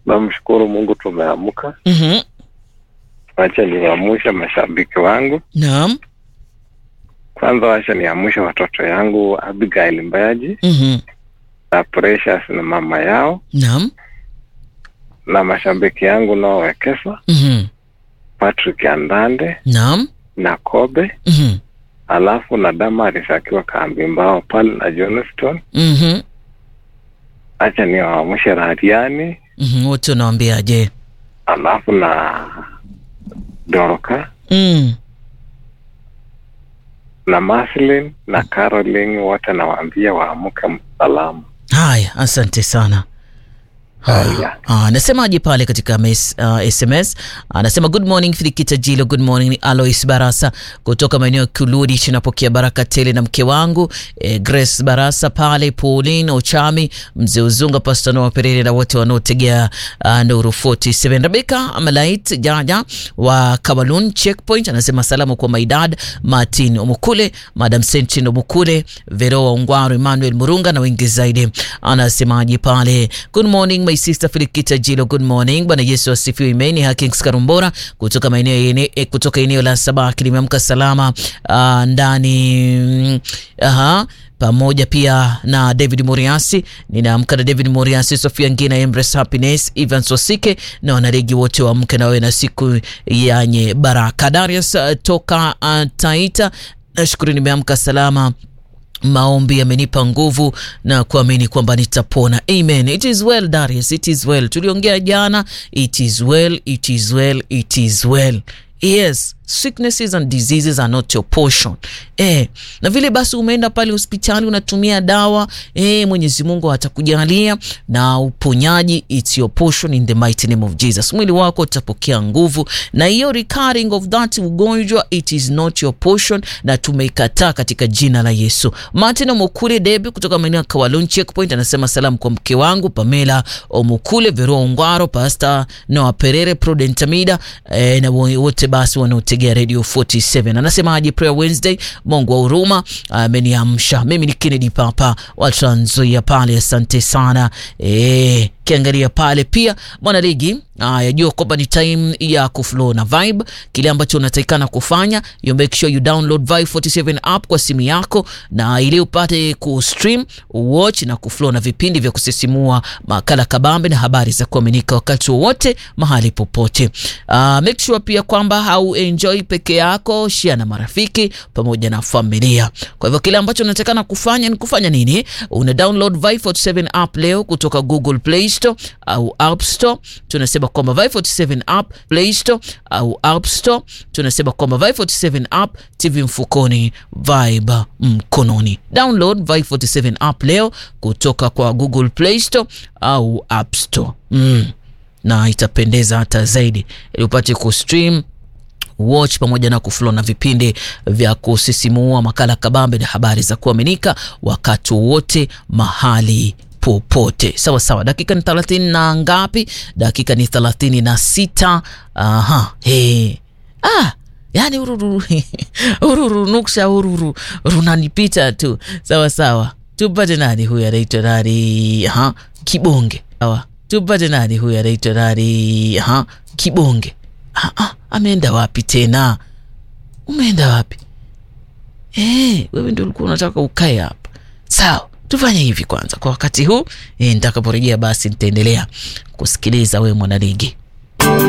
namshukuru Mungu tumeamka. Mhm. Wacha niwaamshe mashabiki wangu. Naam. Kwanza wacha niamshe watoto yangu Abigail Mbayaji Mhm. na Precious na mama yao Naam. na mashabiki yangu nao Wekesa, Mhm. Patrick Andande Naam. na Kobe, Mhm. alafu na Damaris akiwa kambi mbao pale na Johnston. Mhm. Acha niwaamshe Radiani Mhm. Wote unawaambiaje? alafu na Doroka Mm. na Maslin na Caroline, wote nawaambia waamke salama. Haya, asante sana. Haya. Ah, anasemaje pale katika mes, uh, SMS anasema good morning Filikita Jilo, good morning ni Alois Barasa kutoka maeneo ya Kuludi, tunapokea baraka tele na mke wangu eh, Grace Barasa pale, Pauline Ochami, mzee Uzunga, Pastor Noah Perere na wote wanaotegea uh, Nuru 47. Rebecca Amalait Jaja wa Kabalun Checkpoint anasema salamu kwa Maidad Martin Omukule, Madam Sentin Omukule, Veroa Ungwaru, Emmanuel Murunga na wengi zaidi. Anasemaje pale? Good morning my sister Filikita Jilo, good morning. Bwana Yesu asifiwe. Imeni Hakings Karumbora kutoka maeneo yene, eh, kutoka eneo la Sabaki limeamka salama uh, ndani mm, aha pamoja pia na David Moriasi. Ninaamka na David Moriasi, Sofia Ngina, Embrace Happiness, Ivan Sosike na wanaregi wote waamke na wewe na siku yenye baraka. Darius uh, toka uh, Taita, nashukuru nimeamka salama maombi yamenipa nguvu na kuamini kwamba nitapona. Amen. It is well Darius, it is well. Tuliongea jana, it is well, it is well, it is well. Yes, sicknesses and diseases are not your portion. Eh, na vile basi umeenda pale hospitali unatumia dawa, eh, Mwenyezi Mungu atakujalia na uponyaji, it's your portion in the mighty name of Jesus. Mwili wako utapokea nguvu na hiyo recurring of that ugonjwa it is not your portion na tumeikataa katika jina la Yesu. Martin Omukule Debi kutoka maeneo ya Kawalon Checkpoint anasema salamu kwa mke wangu Pamela Omukule, Vero Ongwaro, Pastor Noah Perere, Prudent Amida eh, na wote basi wanaotegea Radio 47. Anasemaje prayer Wednesday, Mungu wa huruma ameniamsha. Mimi ni Kennedy Papa wa Trans Nzoia pale, asante sana eh, kiangalia pale pia mwanaligi yajua kwamba ni time ya kuflow na vibe. Kile ambacho unatakikana kufanya you make sure you download Vibe 47 app kwa simu yako, na ili upate kustream watch na kuflow na vipindi vya kusisimua, makala kabambe na habari za kuaminika wakati wowote mahali popote. Uh, make sure pia kwamba hau enjoy peke yako, share na marafiki pamoja na familia. Kwa hivyo kile ambacho unatakikana kufanya ni kufanya nini? Una download Vibe 47 app leo kutoka Google Play Store au App Store. Tunasema kwamba Vibe 47 app Play Store au App Store. Tunasema kwamba Vibe 47 app TV mfukoni, Vibe mkononi. Download Vibe 47 app leo kutoka kwa Google Play Store au App Store. Mm. Na itapendeza hata zaidi ili upate kustream watch pamoja na kuflow na vipindi vya kusisimua, makala kabambe na habari za kuaminika wakati wote mahali popote. Sawa sawa, dakika ni thelathini na ngapi? Dakika ni thelathini na sita. Aha, hey. Ah, yani ururu ururu nuksha ururu runanipita tu. Sawa sawa, tupate nani huyu anaitwa nani? Aha, Kibonge. Sawa, tupate nani huyu anaitwa nani? Aha, Kibonge. Ah, ah, ameenda wapi tena? Umeenda wapi? Eh, wewe ndio ulikuwa unataka ukae hapa. Sawa, tufanye hivi kwanza kwa wakati huu. E, nitakaporejea basi nitaendelea kusikiliza wewe mwanaligi.